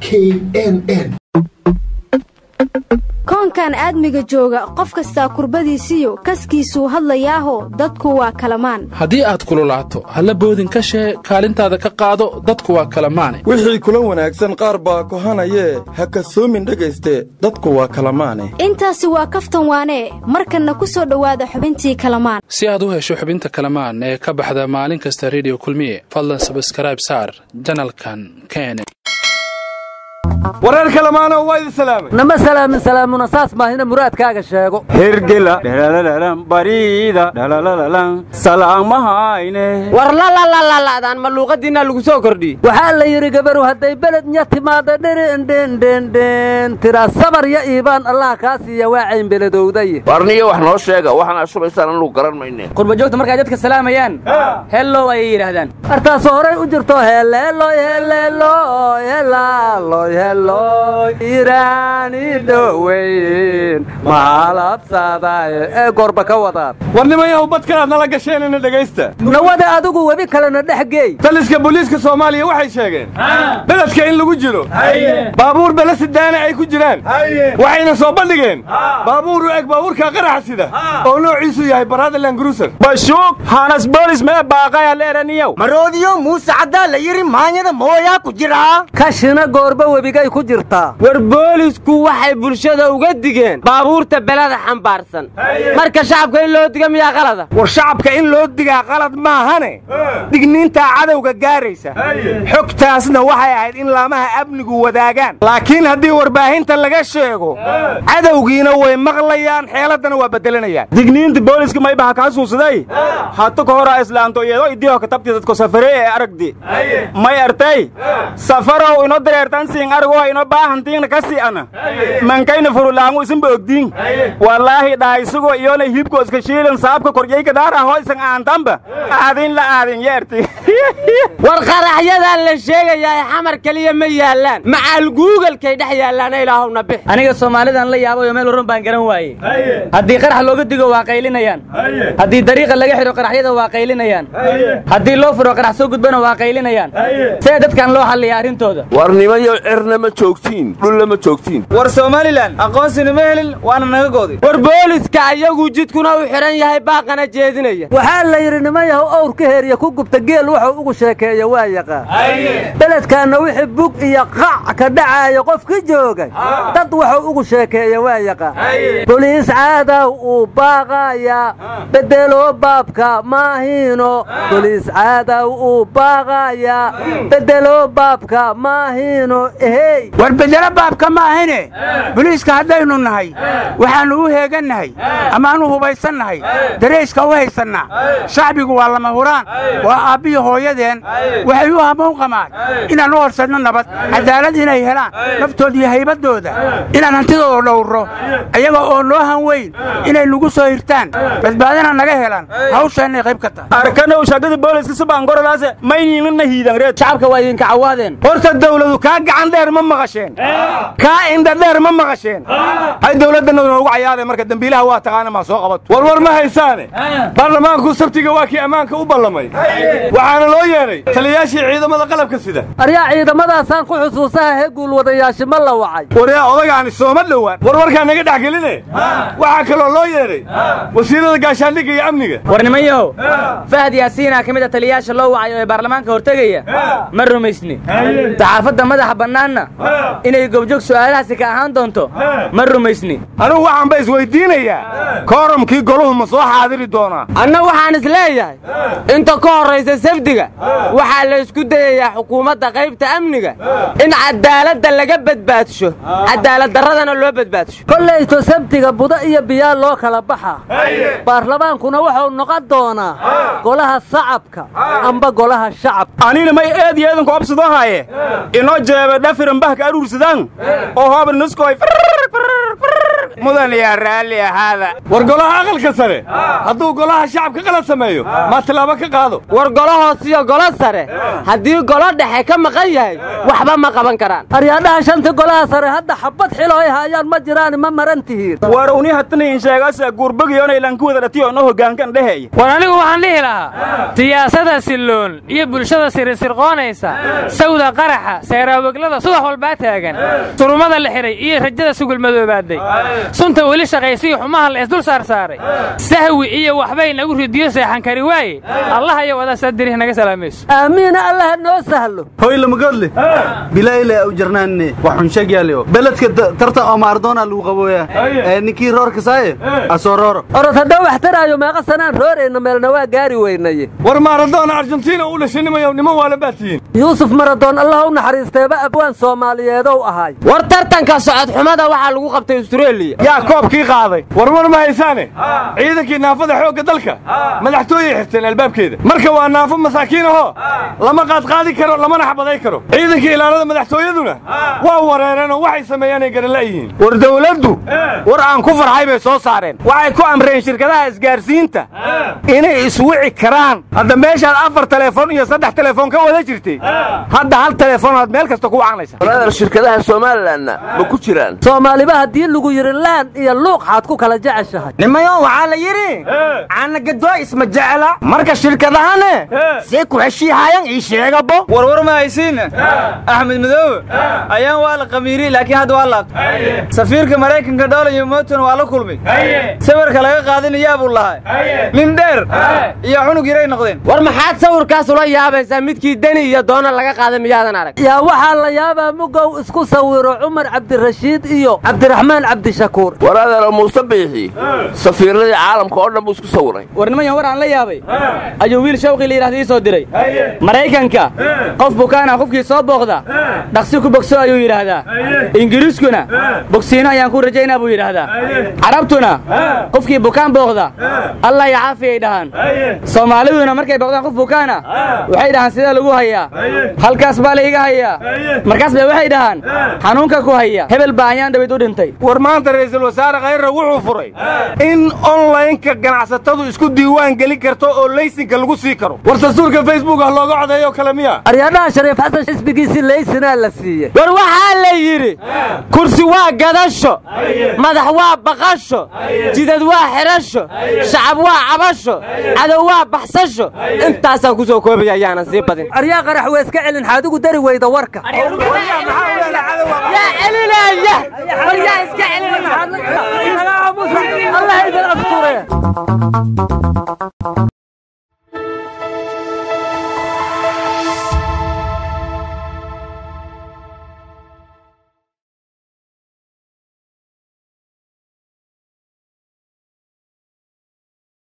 k n n koonkan aadmiga jooga qof kastaa kurbadiisiyo kaskiisuu hadlayaaho dadku waa kalamaan haddii aad kululaato halla boodin ka shee kaalintaada ka qaado dadku waa kalamaane wixii kula wanaagsan qaar baa kohanayee ha kasoomin dhegayste dadku waa kalamaane intaasi waa kaftan waanee markanna ku soo dhowaada xubintii kalamaan si aad u hesho xubinta kalamaan ee ka baxda maalin kasta rediyo kulmiye fadlan sabskrayb saar janalkan kene wareer kalamaano waa idin salaamay nama salaamin salaamuna saas maahina muraadkaaga sheego hergela dhalalalan bariida dhalalalan salaamahayne war lalalaladaan ma luuqadiinaa lagu soo kordhiye waxaa la yidhi gabaru hadday beled nya timaada dhirindhendhendhen tira sabar ya iibaan allah kaa siiya waa caynbeledowday warniyo wax noo sheega waxaan ashubaysaan anugu garan mayne qurbajoogta markay dadka salaamayaan hellow ayay yidhaahdaan artaasoo horay u jirto heleeloy heleeloy helaaloy heloy iraani dhoweyn mahalabsadaaye ee goorba ka wadaan warnimayahu badkanaad nala gasheenina dhegaysta nawada adigu webi kalena dhex geey taliska booliiska soomaaliya waxay sheegeen beledka in lagu jiro baabuur belesidaana ay ku jiraan waxayna soo bandhigeen baabuur u eg baabuurka qaraxa sida oo noociisu yahay baradaland gruser bashuug hanas boolis mee baaqaya leeraniyow maroodiyo muuse caddaa la yidhi maanyada mooyaa ku jiraa kashina goorba webigay ku jirtaa war boolisku waxay bulshada uga digeen baabuurta belada xambaarsan marka shacabka in loo diga miyaa qalada war shacabka in loo digaa qalad maahane digniintaa cadowga gaaraysa xogtaasna waxay ahayd in laamaha amnigu wadaagaan laakiin haddii warbaahinta laga sheego cadowgiina way maqlayaan xeeladdana waa beddelanayaan digniinta booliska maybaha kaa suusaday hata ka hora islaanto iyadoo idiho katabti dadko safare ee aragdi may artay safarow ino dareertan siin aragoo ino baahantiingna ka si'ana mankayna furulaangu isinba ogdiin wallaahi dhaaysugo iyona hilibko iska shiilan saabka korjayka daara hoysan aantanba aadin la aadin yeerti war qaraxyadaan la sheegayaa xamar keliya ma yaallaan macaal guugalkay dhex yaallaana ilaahowna bix aniga soomaalidan la yaabayo meel warran baan garan waaye haddii qarax looga digo waa qaylinayaan haddii dariiqa laga xidho qaraxyada waa qaylinayaan haddii loo furo qarax soo gudbana waa qaylinayaan see dadkan loo xalliya arrintooda warnimayo cirna ma joogtiin dhulla ma joogtiin war somalilan aqoonsina ma helin waana naga gooday war booliska ayagu jidkuna u xidhan yahay baaqana jeedinaya waxaa la yidhi nimayahu owr ka heeriya ku gubta geel wuxuu ugu sheekeeya waa yaqaan beledkaanna wixii bug iyo qac ka dhacaaya qof ka joogay dad wuxuu ugu sheekeeya waa yaqaan boliis caadaw uu baaqaya bedelo baabka maahiino boliis caadaw uu baaqaya bedelo baabka maahiino ehey war bedelo baabka maahine boliiska haddaynu nahay waxaannu u heegannahay amaanu hubaysannahay darayska u haysannaa shacbigu waa lama huraan waa aabbiyi hooyadeen waxay u hamoon qamaan inaan u horsadno nabad cadaalad inay helaan naftooda iyo haybaddooda inaan hantidooda dhowrro ayaga oo noo han weyn inay nagu soo hirtaan badbaadana naga helaan hawshaannay qayb ka tahay arkanow shaqada booliska subaangorolaase mayniinana hiidan reed shacabka waa idinka cawaadeen horta dawladu kaa gacan dheer ma maqasheen kaa indha dheer ma maqasheen hay dawladdanna noogu cayaadeen marka dembiilaha waa taqaana maa soo qabato war war ma haysaane baarlamaanku sabtiga waa kii ammaanka u ballamay waxaana loo yeedhay taliyayaashii ciidamada qalabka sida aryaa ciidamadaasaan ku xusuusaha he guulwadayaasha ma la wacay waryaa odagaani sooma dhowaan war warkaa naga dhex geline waxaa kaloo loo yeedhay wasiirada gaashaandhigga iyo amniga war nimanyahow fahad yaasiinaa ka mid a taliyayaasha loo wacay oo ee baarlamaanka hortegaya ma rumaysni saxaafadda madaxa bannaanna inay gobjoog su'aalahaasi ka ahaan doonto ma rumaysni anugu waxaan ba isweydiinayaa kooramkii goluhu ma soo xaadiri doonaa anna waxaan is leeyahay inta ka horraysa safdiga waxaa la isku dayayaa xukuumadda qaybta amniga in cadaaladda laga badbaadsho cadaaladdarradana loo badbaadsho kollayto sabtiga buda iyo biyaa loo kala baxa baarlamaankuna wuxuu noqon doonaa golaha sacabka amba golaha shacabka anina may eed iyo eedanku obsadoo haaye inoo jeebe dhafiran bahka aruursadaan oo hoobar nuskoy mudan yaa raalli ahaada war golaha aqalka sare hadduu golaha shacabka qalad sameeyo maa tilaabo ka qaado war golo hoos iyo golo sare haddii golo dhexe ka maqan yahay waxba ma qaban karaan aryaadhaha shanta golaha sare hadda xabad xilo ay haayaan ma jiraan ma maran tihiin war uni hatanayin sheegasa guurbagiyoonay lanku wada dhatiyo no hoggaankan dheheeya war anigu waxaan dhihi lahaa siyaasada silloon iyo bulshada sirisirqoonaysa sawda qaraxa seeraaweglada subax walbaa taagan surumada la xidhay iyo rajada sugul madoobaaday sunta weli shaqaysiyo xumaha la isdul saarsaaray sahwi iyo waxbay nagu ridiyo seexan kari waaye allah iyo wadaasaa dirih naga salaamayso aamiina allaha noo sahlo hoy lamagodle bilayle au jarnaanne waxun sheegyaalio beledka tartan oo maaradoona lagu qabooya ee ninkii roorka saaye asoo rooro orod haddaan wax taraayo meeqa sanaan roorayna meelna waa gaari weynaye war maaradoona argentina u dhashanimayo niman waalan baa tihiin yuusuf maradoon allah u naxariisteeba abwaan soomaaliyeedow ahaay war tartanka socod xumada waxaa lagu qabtay astareeliya yaa koobkii qaaday war war ma haysaane ciidankii naafada xoogga dalka madaxtooyey xirteen albaabkeeda marka waa naafo masaakiin ahoo lama qaadqaadi karo lamana xabaday karo ciidankii ilaalada madaxtooyaduna waa wareereen oo waxay sameeyaanay garala yihiin war dawladdu war aan ku farxay bay soo saareen waxay ku amreen shirkadaha isgaarsiinta inay iswici karaan hadda meeshaad afar telefoon iyo saddex telefoon ka wada jirtay hadda hal teleefoonaad meel kasta ku wacnaysa walaadar shirkadaha somalilanna ma ku jiraan soomaaliba haddii lagu yidhi laan iyo luuq xaad ku kala jeceshahay nimayo waxaa la yidhi caanagadoo isma jecla marka shirkadahane see ku heshiihayan ii sheegabo warwar ma haysiinna axmed madoobe ayaan waa la qamiiri laakiin hadda waa laabtay safiirka maraykanka dhoola iyo mooton waa la kulmay sawirka laga qaadinayaa buu lahay nin dheer iyo cunug yaray noqdeen war maxaad sawirkaas ula yaabaysaa midkii deni iyo doona laga qaaday miyaadan arag yaa waxaa la yaabaa mugow isku sawiro cumar cabdirashiid iyo cabdiraxmaan cabdishakuur war adeero muuse biixi safiirradii caalamka oo dhan buu isku sawiray war niman war aan la yaabay ayuu wiil shawqii la yidhahda ii soo diray maraykanka qof bukaana qofkii soo booqda dhaqsi ku bogso ayuu yidhaahdaa ingiriiskuna bogsiino ayaan ku rajaynaa buu yidhaahdaa carabtuna qofkii bukaan booqda allah ya caafiyay dhahaan soomaaliduna markay booqdaan qof bukaana waxay dhahaan sidee lagu hayaa halkaas baa layga hayaa markaas bay waxay dhahaan xanuunka ku haya hebel baa ayaan dhawayd u dhintay war maanta ra'iisul wasaare khayra wuxuu furay in onlaynka ganacsatadu isku diiwaan gelin karto oo laysinka lagu sii karo war dastuurka facebook ah looga codeeyo kale miya aryaadhaha shariif xasan xisbigiisii laysinaa la siiyey war waxaa la yidhi kursi waa gadasho madax waa baqasho jidad waa xidhasho shacab waa cabasho cadow waa baxsasho intaasaan ku soo koobaya ayaanan sii badin aryaa qarax weeska celin xaadigu dari weyda warka yaa celinaya war yaa iska celinaya allah idin asture